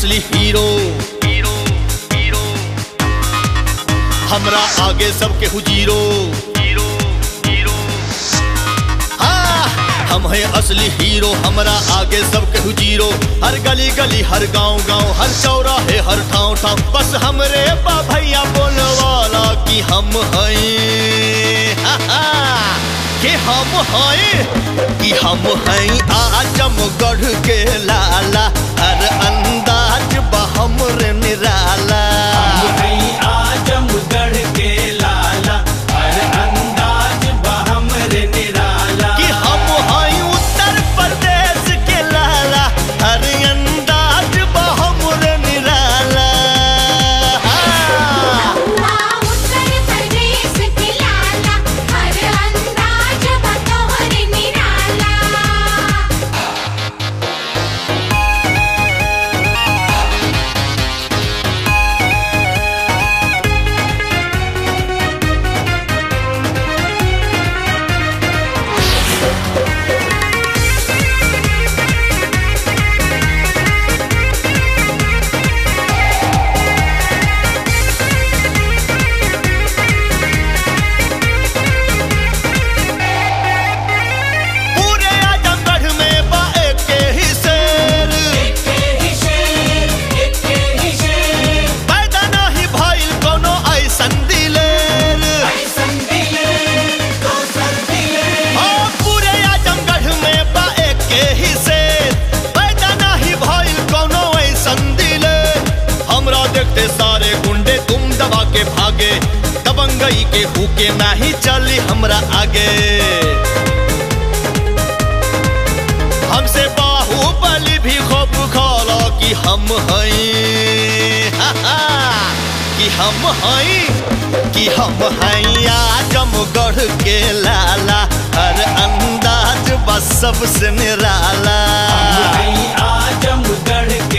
असली hero hero hero हमरा आगे सबके हुजीरो हीरो हीरो हाँ हम हैं असली हीरो हमरा आगे सबके हुजीरो हर गली गली हर गांव गांव हर चौराहे हर ठाव ठाव बस हमरे बा भैया बोलवाला कि हम हैं हा, हा, कि हम हैं कि हम हैं आजमगढ़ के लाला हर अंदाज बा हमरे निराला आजमगढ़ के लाला हर अंदाज बहमरे निराला कि हम हैं उत्तर प्रदेश के लाला हर अंदाज बा हमरे निराला हाँ। उत्तर प्रदेश के लाला हर अंदाज बतौर निराला पूरे आजमगढ़ में बा एक ही शेर एके ही शेर एके ही शेर पैदा नहीं भइल कोनो ऐसन दिलेर ऐसन दिले दोसर दिले हाँ, पूरे आजमगढ़ में बा एक ही शेर पैदा नहीं भइल कोनो ऐसन दिलेर हमरा देखते सारे गुंडे तुम दबा के भागे दबंगई के हुके नहीं चली हमरा आगे हमसे बाहुबली भी खूब खाला कि हम हैं हा, हा, कि हम हैं कि हम हैं आजमगढ़ के लाला हर अंदाज बस सबसे निराला आजमगढ़